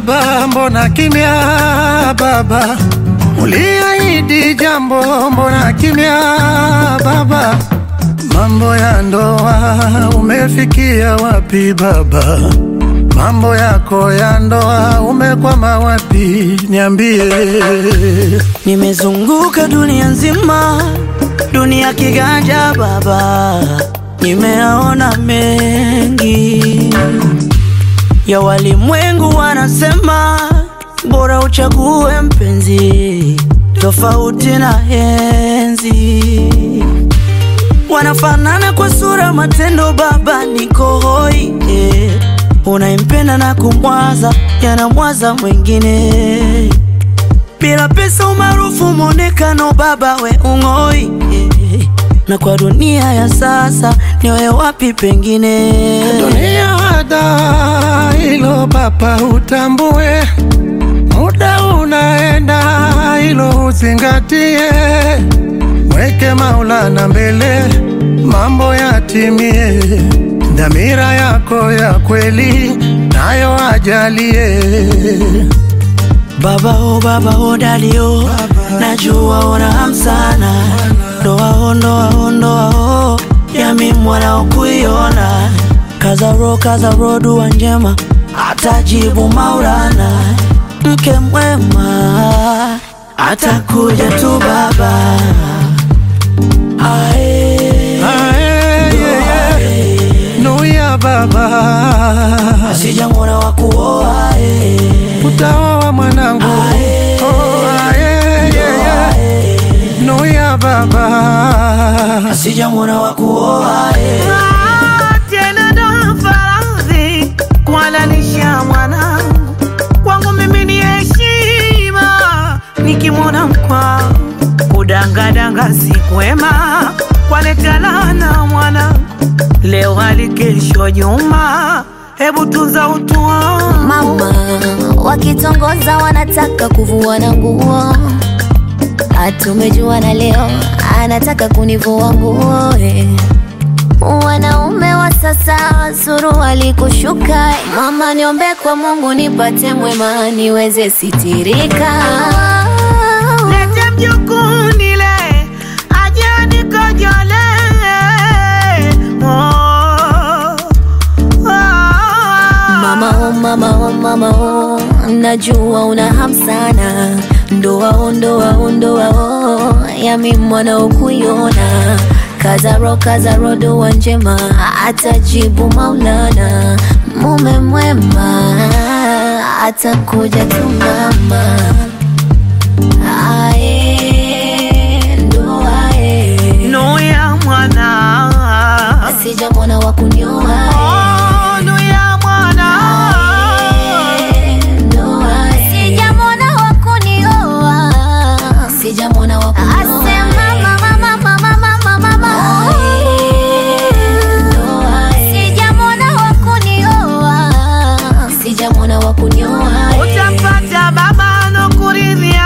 baba, mbona kimya baba? Uliahidi jambo, mbona kimya baba? Mambo ya ndoa umefikia wapi baba? Mambo yako ya ndoa umekwama wapi? Niambie. Nimezunguka dunia nzima, dunia kiganja baba, nimeona mengi ya walimwengu. Wanasema bora uchague mpenzi tofauti na henzi. Wanafanana kwa sura, matendo, baba niko hoi eh. Unaimpenda na kumwaza, yanamwaza mwingine bila pesa, umaarufu, mwonekano, baba we ung'oi eh. Na kwa dunia ya sasa niwe wapi pengine? Dunia hada hilo baba, utambue muda unaenda, hilo uzingatie, weke Maulana mbele, mambo yatimie, dhamira yako ya kweli nayo ajalie. Baba o baba o dadi o, najua una hamu sana, ndoa o ndoa o ndoa o, yami mwana ukuiona, kaza ro kaza ro, dua njema atajibu Maulana, mke mwema atakuja tu baba. Ae, Ae, yeah, yeah. Nuia baba, sijamwona wa kuoa eh. utaoa mwanangu. Oh, ae, yeah, yeah. Nuia baba, sijamwona wa kuoa eh. tena ndo faradhi kuhalalisha mwanangu kwangu mimi ni heshima nikimwona mkwangu kudangadanga si kwema kwanetalana mwanangu leo hali kesho nyuma hebu tunza utu wangu Mama wakitongoza wanataka kuvuana nguo, hatumejuana leo, anataka kunivua nguo eh. Wanaume wa sasa suruali kushuka, mama niombe kwa Mungu nipate mwema niweze sitirika. lete mjukuu nile aje nikojole oh, oh. Mama oh, mama oh, mama oh, najua una hamu sana, ndoa oh, ndoa oh, ndoa oh, yami mwana ukuiona kazaro kazaro, dua njema atajibu Maulana, mume mwema atakuja tu mama. Ae, ndoa eh, Nuya mwana sijamwona wa kunioa Oh, nuya mwana Sijamwona wa kunioa, sijamwona wa kunioa. Asema mama, mama, mama, mama, mama. Sijamwona wa kunioa, sijamwona wa kunioa. Utapata baba nokuridhia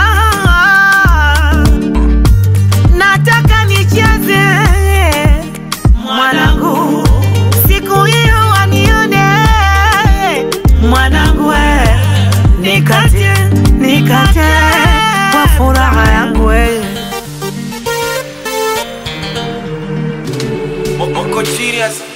Nataka nicheze Mwanangu Siku hiyo wanione Mwanangu we Nikate, nikate Kwa furaha yangu we Moko serious